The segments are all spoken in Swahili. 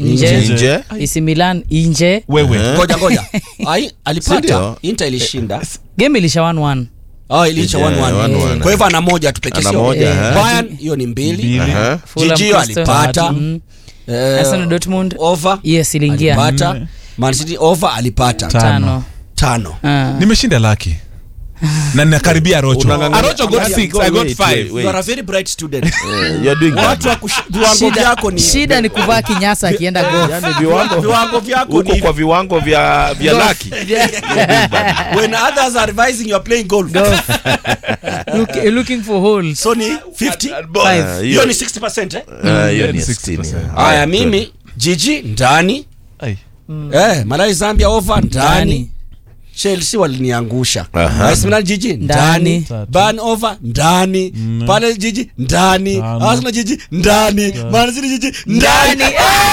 nje Nje. AC Milan nje wewe ngoja ngoja Ai, alipata Sindio? inter ilishinda game ilisha 1-1 oh, iliisha Yeah, 1-1. one, one. kwa hivyo ana moja tu pekee Ana sio? moja, Eh, eh. Bayern hiyo ni mbili Mbili. Aha. Fulham, Jijio Crystal alipata. Palace. Mm. Eh, Arsenal Dortmund over yes iliingia alipata Nne. Man City over alipata Ta- tano tano Ah. nimeshinda laki na ninakaribia arocho Unang'ang'ania- arocho got Angalia, 6 i got wait, 5 wait, you are a very bright student Eh, you're doing watu wa bad. kush- viwango shida, vyako ni shida ni kuvaa kinyasa akienda golf Yaani viwango viwango vyako huko ni kwa viwango vya vya laki when others are revising you are playing golf golf Look, looking for holes so ni 50 Five. Ah, hiyo ni 60% eh Ah, hiyo ni ni 60. 60%. haya mimi jiji ndani Ai. eh Malawi Zambia over ndani ndani Chelsea waliniangusha Aha. Arsenal jiji Ndani. ndani Ban over ndani pale jiji ndani Tano. Arsenal jiji ndani Man City jiji ndani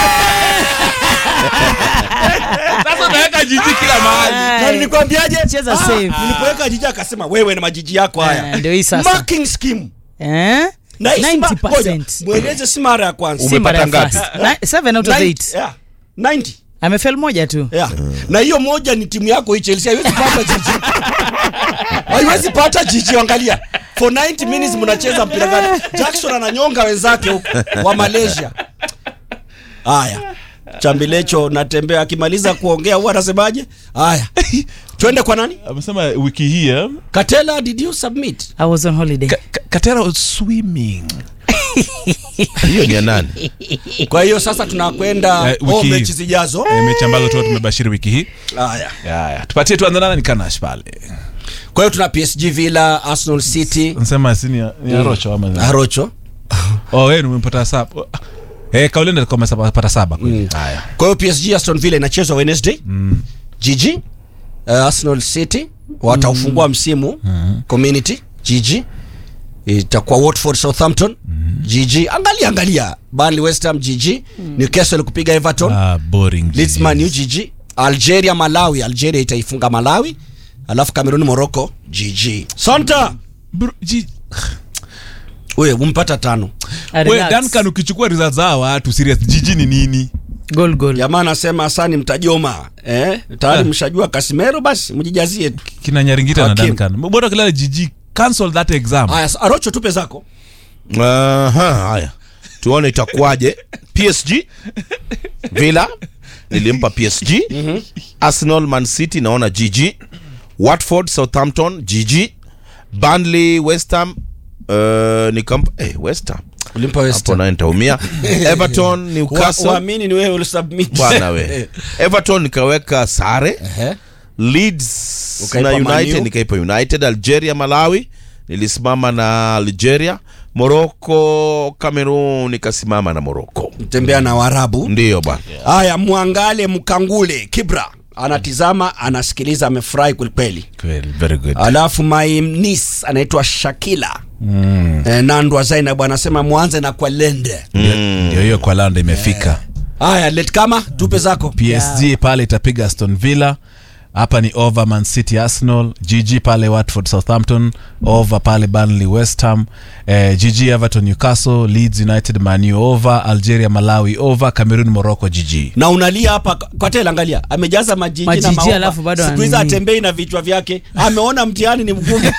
sasa unaweka jiji kila mahali na nilikwambiaje Cheza Ah, safe. nilipoweka jiji akasema wewe na majiji yako haya Eh, ndio hii sasa. marking scheme eh na hii si ma- 90%. ngoja, mweleze si mara ya kwanza Si mara ya Umepata first. Na- seven out of 90, eight. yeah, 90 amefel moja tu yeah. na hiyo moja ni timu yako hii Chelsea haiwezi pata jiji haiwezi pata jiji angalia for 90 minutes mnacheza mpira gani Jackson ananyonga wenzake huko wa Malaysia haya chambilecho natembea akimaliza kuongea huwa anasemaje haya twende kwa nani amesema wiki hii eh, Katela did you submit i was on holiday Ka- Ka- katera was swimming hiyo ni ya nani kwa hiyo sasa tunakwenda Eh, wiki oh, hii. mechi zijazo Eh, mechi ambazo tu tumebashiri wiki hii haya Haya, tupatie tuanze nana ni kanash pale kwa hiyo tuna PSG Villa Arsenal City nsema si ni ni arocho ama Arocho oh wewe umepata saba eh kaulenda alikuwa amepata saba kweli haya kwa hiyo PSG Aston Villa inachezwa Wednesday mm. GG uh, Arsenal City wataufungua msimu community GG itakuwa Watford Southampton GG angalia angalia Burnley West Ham GG Newcastle kupiga Everton ah boring Leeds Man U GG Algeria Malawi Algeria itaifunga Malawi alafu Cameroon Morocco GG Santa Bro, ji- wewe umpata tano Ah, we relax. Duncan ukichukua results za hawa watu serious jiji ni nini goal goal jamaa anasema asani mtajoma eh tayari mshajua Casemiro basi mjijazie tu kina nyaringita na Hakim. Duncan bora kilala jiji cancel that exam haya Arocho tupe zako Aha, haya tuone itakuwaje PSG Villa nilimpa PSG Arsenal Man City naona GG Watford Southampton GG Burnley West Ham uh, nikampa eh, West Ham ulimpa West hapo Ham. naye nitaumia Everton Wa- Newcastle waamini ni wewe ulisubmit bwana we Everton nikaweka sare Ehe. Leeds Ukaipa na Man United U. nikaipa United Algeria Malawi nilisimama na Algeria Morocco Cameroon nikasimama na Morocco tembea na Waarabu ndiyo bwana haya mwangale mkangule Kibra anatizama anasikiliza amefurahi kwelikweli Kweli, very good alafu my niece anaitwa Shakila mm. eh, Nandwa Zainab anasema mwanze na kwa lende ndio hiyo kwa landa imefika haya let kama tupe zako PSG pale itapiga Aston Villa hapa ni over Man City Arsenal GG pale Watford Southampton over pale Burnley West Ham eh, GG Everton Newcastle Leeds United Man U over Algeria Malawi over Cameroon Morocco GG na unalia hapa kwa tela angalia amejaza majiji, Majiji na maofa. alafu bado siku hizi anini. atembei na vichwa vyake ameona mtihani ni mgumu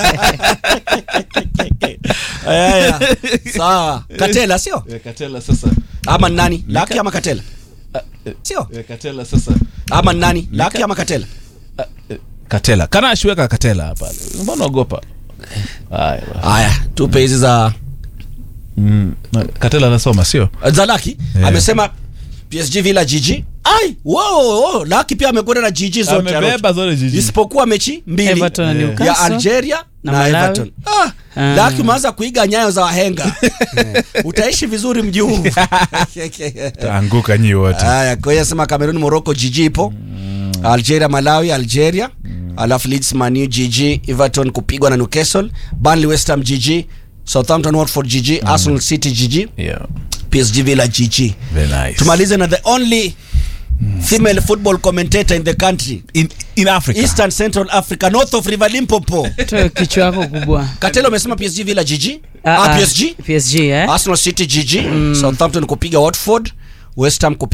Haya, sawa katela sio Katela sasa ama ni nani laki ama katela sio Katela sasa ama ni nani laki ama katela Katela kana ashweka Katela pale mbona ogopa haya basi. haya tupe hizi za mm. na- Katela anasoma sio za laki Yeah. amesema PSG Villa GG ai wow, wow, laki pia amekwenda na GG zote amebeba zote GG isipokuwa mechi mbili Everton na Yeah. Newcastle. ya Algeria na, na Malawi. Everton. Ah, Ah. Laki umeanza kuiga nyayo za wahenga Eh, utaishi vizuri mji huu taanguka nyi wote haya kwa hiyo sema Cameroon Morocco GG ipo Algeria Malawi Algeria alafu Leeds Man U GG Everton kupigwa na Newcastle Burnley West Ham GG Southampton Watford GG Arsenal City GG yeah. PSG Villa GG very nice tumalize na the only female football commentator in the country in, in Africa Eastern Central Africa north of River Limpopo Toa kichwa yako kubwa Katelo amesema PSG Villa GG Ah, ah, ah, PSG PSG eh Arsenal City GG Southampton kupiga Watford West Ham kupiga